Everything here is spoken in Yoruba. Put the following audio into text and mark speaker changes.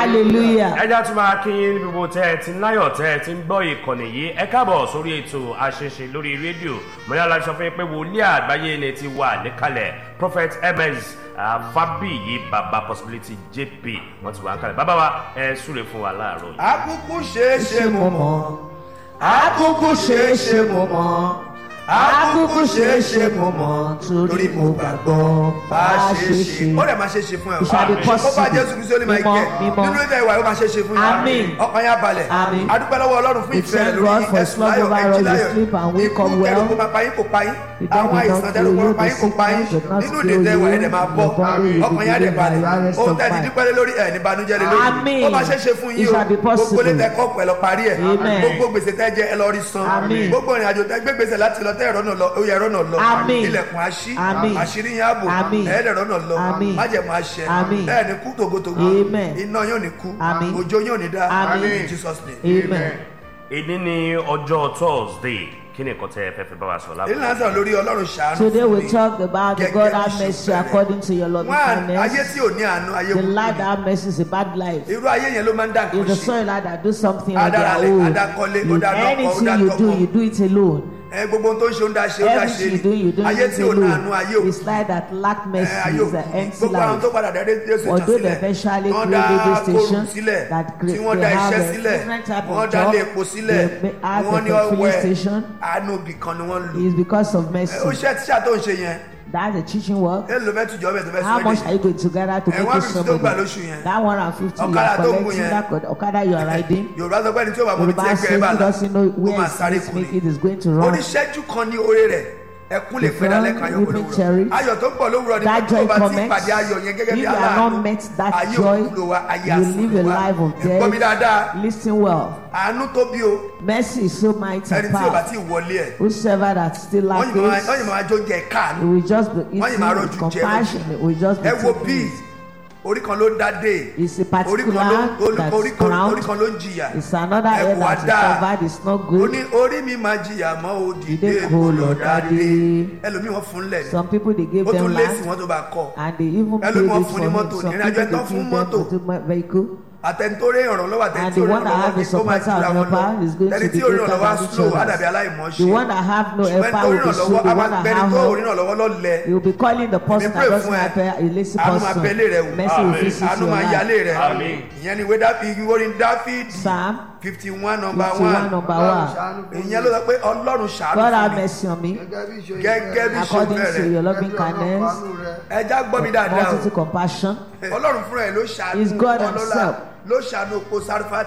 Speaker 1: hallelujah.
Speaker 2: ẹja tún máa kí yín níbi gbogbo tẹ́ ẹ ti láyọ̀ tẹ́ ẹ ti ń gbọ́ ìkànnì yìí ẹ káàbọ̀ sórí ètò àṣeṣe lórí rédíò mọ̀nyá la sọ fún yín pé wòlíì àgbáyé ni ti wà níkàlẹ̀ prophet ms fabiyi baba possibility jp wọ́n ti wà níkàlẹ̀ bàbá wa ẹ súre fún wa láàárọ̀ yìí.
Speaker 3: akúkú ṣeé ṣe mo mọ̀
Speaker 1: Akúkú ṣeé ṣe mo mọ̀. Akúkú ṣeé ṣe mo mọ̀ torí mo gbàgbọ́ bá a ṣe ṣe.
Speaker 3: ó dẹ̀ máa ṣe ṣe fún ẹ o.
Speaker 1: It shall be
Speaker 3: ó bá
Speaker 1: possible.
Speaker 3: jésù kristu ní máa
Speaker 1: Mímọ́,
Speaker 3: jẹ
Speaker 1: mímọ́.
Speaker 3: nínú ìfẹ́ ìwà yóò máa ṣe ṣe fún
Speaker 1: Àmín.
Speaker 3: ọkàn yà balẹ̀
Speaker 1: Àmín.
Speaker 3: adúpẹ́ lọ́wọ́ ọlọ́run fún
Speaker 1: We
Speaker 3: ìfẹ́ rẹ̀
Speaker 1: thank
Speaker 3: lórí
Speaker 1: God for his
Speaker 3: ẹ̀sùn
Speaker 1: love
Speaker 3: láyọ̀
Speaker 1: over
Speaker 3: ẹ̀jì
Speaker 1: us. We
Speaker 3: láyọ̀
Speaker 1: sleep and wake
Speaker 3: ikú
Speaker 1: up well.
Speaker 3: kẹrù kó máa payín kó payín
Speaker 1: The devil
Speaker 3: àwọn
Speaker 1: did
Speaker 3: àìsàn
Speaker 1: not
Speaker 3: tẹ́lẹ̀
Speaker 1: kill
Speaker 3: kó
Speaker 1: you,
Speaker 3: máa payín
Speaker 1: the
Speaker 3: kó payín
Speaker 1: sickness did not
Speaker 3: nínú
Speaker 1: kill
Speaker 3: ìdèdè ìwà
Speaker 1: you,
Speaker 3: ẹ̀dẹ̀ máa bọ́
Speaker 1: your body will be
Speaker 3: ọkàn yà dẹ̀
Speaker 1: healed by
Speaker 3: balẹ̀
Speaker 1: the rest
Speaker 3: ohun
Speaker 1: of
Speaker 3: tẹ́lẹ̀
Speaker 1: life.
Speaker 3: dípẹ́ lé lórí ẹ̀ ní banújẹ́ lé lórí
Speaker 1: Àmín.
Speaker 3: ó máa ṣe ṣe fún
Speaker 1: It
Speaker 3: yín o
Speaker 1: shall be
Speaker 3: gbogbo
Speaker 1: possible.
Speaker 3: lè tẹ́kọ̀ pẹ̀lú parí ẹ̀
Speaker 1: Amen.
Speaker 3: gbogbo gbèsè tẹ́ jẹ́ ẹ lọ rí san
Speaker 1: Àmín.
Speaker 3: gbogbo ìrìn àjò tẹ́ gbé gbèsè láti lọ tẹ́ ẹ̀rọ náà lọ ó yẹ ẹ̀rọ náà lọ
Speaker 1: Àmín.
Speaker 3: ilẹ̀kùn àṣí
Speaker 1: Àmín.
Speaker 3: àṣírí yín ààbò
Speaker 1: Àmín.
Speaker 3: ẹ̀ẹ́dẹ̀rọ náà lọ
Speaker 1: Àmín.
Speaker 3: májẹ̀mú àṣẹ
Speaker 1: Àmín.
Speaker 3: bẹ́ẹ̀ ni kú tògótògó
Speaker 1: Amen.
Speaker 3: iná yóò ní kú
Speaker 1: Àmín.
Speaker 3: òjò yóò ní dá
Speaker 1: Àmín.
Speaker 3: in Jesus name.
Speaker 1: Amen.
Speaker 2: èdè ní ọjọ́ thursday kí ni nǹkan tẹ́ ẹ fẹ́ fi bá wa sọ
Speaker 3: èyí náà
Speaker 2: láàbọ̀
Speaker 3: sọ̀rọ̀ lórí ọlọ́run ṣàánú
Speaker 1: Today
Speaker 3: fún
Speaker 1: we
Speaker 3: mi.
Speaker 1: talk about the
Speaker 3: Gẹ́gẹ́
Speaker 1: God
Speaker 3: bí
Speaker 1: have
Speaker 3: ṣe
Speaker 1: mercy
Speaker 3: fẹ́rẹ̀.
Speaker 1: according to your loving
Speaker 3: One, ayé
Speaker 1: kindness.
Speaker 3: tí ò ní àánú ayé
Speaker 1: The
Speaker 3: wúwo
Speaker 1: life
Speaker 3: ni.
Speaker 1: that have mercy is a bad life.
Speaker 3: irú ayé yẹn ló máa ń dà
Speaker 1: It's
Speaker 3: nǹkan
Speaker 1: the
Speaker 3: ṣe
Speaker 1: soil that do something on their
Speaker 3: Adaralẹ̀,
Speaker 1: own.
Speaker 3: adakọ́lé, ó
Speaker 1: You,
Speaker 3: dá lọ́kọ, ó
Speaker 1: anything
Speaker 3: dá
Speaker 1: you
Speaker 3: tọkọ.
Speaker 1: do, you do it alone.
Speaker 3: ẹ gbogbo ohun tó ń ṣe ó ń dá ṣe ó dá ṣe
Speaker 1: Everything you do, you do
Speaker 3: ni ayé
Speaker 1: it
Speaker 3: tí ò ní àánú ayé
Speaker 1: alone.
Speaker 3: ò
Speaker 1: It's like that lack
Speaker 3: ẹ,
Speaker 1: mercy
Speaker 3: ayé ò
Speaker 1: is an empty
Speaker 3: gbogbo àwọn tó
Speaker 1: life.
Speaker 3: padà dá rédíò station
Speaker 1: Although they
Speaker 3: sílẹ̀
Speaker 1: eventually
Speaker 3: wọ́n
Speaker 1: create
Speaker 3: dá
Speaker 1: radio
Speaker 3: kóòrùn
Speaker 1: station
Speaker 3: sílẹ̀
Speaker 1: that
Speaker 3: tí
Speaker 1: create,
Speaker 3: wọ́n
Speaker 1: they
Speaker 3: dá
Speaker 1: have
Speaker 3: iṣẹ́
Speaker 1: a
Speaker 3: sílẹ̀
Speaker 1: different type
Speaker 3: wọ́n
Speaker 1: of
Speaker 3: dá
Speaker 1: job.
Speaker 3: ilé epo sílẹ̀
Speaker 1: They have
Speaker 3: wọ́n ní
Speaker 1: a filling
Speaker 3: ọwẹ́
Speaker 1: station.
Speaker 3: àánú ibì kan ni wọ́n lò
Speaker 1: It's because of
Speaker 3: ẹ, ó
Speaker 1: mercy.
Speaker 3: ṣe tíṣà tó ń ṣe yẹn
Speaker 1: That's a teaching work.
Speaker 3: ẹ ló fẹ́ tùjọ́ bẹ̀ tó fẹ́
Speaker 1: How
Speaker 3: sọ
Speaker 1: much
Speaker 3: èdè
Speaker 1: are you going to gather to
Speaker 3: Eh,
Speaker 1: make
Speaker 3: one
Speaker 1: it
Speaker 3: fifty tó ń gbà
Speaker 1: somebody?
Speaker 3: lóṣù yẹn.
Speaker 1: That one and fifty you
Speaker 3: Ọ̀kadà
Speaker 1: are
Speaker 3: tó ń gùn
Speaker 1: collecting
Speaker 3: yẹn.
Speaker 1: that code- Okada you are riding.
Speaker 3: yorùbá sọ pé ẹni tí ó bá mọ ibi tí
Speaker 1: Yoruba
Speaker 3: ẹgbẹ́ ẹ
Speaker 1: says
Speaker 3: bá
Speaker 1: he
Speaker 3: là
Speaker 1: doesn't know
Speaker 3: ó
Speaker 1: where
Speaker 3: máa
Speaker 1: his
Speaker 3: sáré
Speaker 1: next
Speaker 3: kù
Speaker 1: make
Speaker 3: ni
Speaker 1: it is going to run.
Speaker 3: oníṣẹ́jú kan ní oore rẹ̀ ẹkún lè pẹ́ dalẹ́ kan ayọ̀
Speaker 1: Weeping
Speaker 3: gbọ́dọ̀ wúrọ̀
Speaker 1: cherries.
Speaker 3: ayọ̀ tó ń bọ̀ lówùrọ̀ ni
Speaker 1: That
Speaker 3: pé tó
Speaker 1: joy
Speaker 3: bá ti
Speaker 1: comments.
Speaker 3: pàdé ayọ̀ yẹn gẹ́gẹ́
Speaker 1: If
Speaker 3: bí
Speaker 1: you are
Speaker 3: aláàánú
Speaker 1: not met that
Speaker 3: ayé
Speaker 1: joy,
Speaker 3: òkúlò wa ayé
Speaker 1: you live a
Speaker 3: àsìkò wa
Speaker 1: life of
Speaker 3: ẹ̀gbọ́n mi dáadáa
Speaker 1: death. Listen well.
Speaker 3: àánú tó bí o
Speaker 1: Mercy is so mighty
Speaker 3: ẹni
Speaker 1: and
Speaker 3: tí ò bá
Speaker 1: powerful.
Speaker 3: tí ì wọlé ẹ̀
Speaker 1: Whosoever that still
Speaker 3: wọ́n
Speaker 1: lacks
Speaker 3: yìí máa
Speaker 1: it,
Speaker 3: wọ́n yìí máa jó jẹ káàánú
Speaker 1: it will just be
Speaker 3: Wọ́n yìí máa
Speaker 1: eaten
Speaker 3: rojú
Speaker 1: with
Speaker 3: jẹ
Speaker 1: compassion. It will just be
Speaker 3: ẹ wo
Speaker 1: taken
Speaker 3: bíi
Speaker 1: easy.
Speaker 3: orí kan ló ń dá dé
Speaker 1: It's a
Speaker 3: orí kan ló
Speaker 1: particular
Speaker 3: orí-
Speaker 1: that's
Speaker 3: orí kan orí
Speaker 1: crowned.
Speaker 3: kan ló ń jìyà
Speaker 1: It's another
Speaker 3: ẹ
Speaker 1: head
Speaker 3: wò á
Speaker 1: that is
Speaker 3: dáa
Speaker 1: covered. It's not
Speaker 3: ó
Speaker 1: good.
Speaker 3: ní orí mi máa jìyà mọ́ ó dìde
Speaker 1: Dìde
Speaker 3: kó
Speaker 1: kó
Speaker 3: lọ
Speaker 1: lọ
Speaker 3: dáadé
Speaker 1: dáadé.
Speaker 3: ẹlòmíì wọ́n fún lẹ̀ ní
Speaker 1: Some people they gave
Speaker 3: ó
Speaker 1: them
Speaker 3: tún léèsì
Speaker 1: land
Speaker 3: wọn tó bá kọ́
Speaker 1: and they even paid
Speaker 3: Ẹlòmíì wọ́n
Speaker 1: it
Speaker 3: fún
Speaker 1: for
Speaker 3: ní
Speaker 1: him.
Speaker 3: mọ́tò,
Speaker 1: Some
Speaker 3: ìrìn
Speaker 1: people
Speaker 3: àjò
Speaker 1: they
Speaker 3: ẹ̀tọ́ fún
Speaker 1: give them
Speaker 3: mọ́tò.
Speaker 1: to the vehicle.
Speaker 3: àtẹnitórí ìrànlọ́wọ́
Speaker 1: And
Speaker 3: àtẹnití
Speaker 1: the
Speaker 3: orí
Speaker 1: one that have
Speaker 3: ìrànlọ́wọ́
Speaker 1: the
Speaker 3: ó máa
Speaker 1: supporter
Speaker 3: jura
Speaker 1: of
Speaker 3: wọn lọ
Speaker 1: helper is going to
Speaker 3: ẹni
Speaker 1: be
Speaker 3: tí orí
Speaker 1: greater
Speaker 3: ìrànlọ́wọ́ á
Speaker 1: than each
Speaker 3: slow á
Speaker 1: other.
Speaker 3: dàbí aláìmọ̀
Speaker 1: The
Speaker 3: ṣe
Speaker 1: one that have no
Speaker 3: ṣùgbọ́n
Speaker 1: helper
Speaker 3: tó
Speaker 1: will be
Speaker 3: ìrànlọ́wọ́
Speaker 1: slow.
Speaker 3: á
Speaker 1: The
Speaker 3: máa
Speaker 1: one that
Speaker 3: gbẹni
Speaker 1: have
Speaker 3: tó
Speaker 1: help
Speaker 3: orí ìrànlọ́wọ́ lọ́lẹ̀
Speaker 1: He will be calling the person
Speaker 3: pray
Speaker 1: that doesn't
Speaker 3: fún ẹ.
Speaker 1: have a lazy
Speaker 3: àánú máa
Speaker 1: person.
Speaker 3: bẹ́lẹ̀ rẹ wò
Speaker 1: Mercy will visit
Speaker 3: àánú
Speaker 1: your
Speaker 3: máa yálé
Speaker 1: life.
Speaker 3: rẹ
Speaker 2: Àmín.
Speaker 3: ìyẹn ni ìwé dáfídì orin dáfídì
Speaker 1: Psalm
Speaker 3: fifty one number
Speaker 1: 51
Speaker 3: one
Speaker 1: number one.
Speaker 3: ìyẹn ló sọ pé ọlọ́run ṣàánú
Speaker 1: God
Speaker 3: fún
Speaker 1: have
Speaker 3: mi
Speaker 1: mercy on me
Speaker 3: gẹ́gẹ́ bí
Speaker 1: according
Speaker 3: ìṣòro
Speaker 1: to
Speaker 3: rẹ̀
Speaker 1: your loving kindness,
Speaker 3: ẹja gbọ́ mi dáadáa o
Speaker 1: multitude compassion.
Speaker 3: ọlọ́run fúnra ẹ̀ ló ṣàánú
Speaker 1: Is God
Speaker 3: ọlọ́lá
Speaker 1: himself.
Speaker 3: ló ṣàánú oko sárífà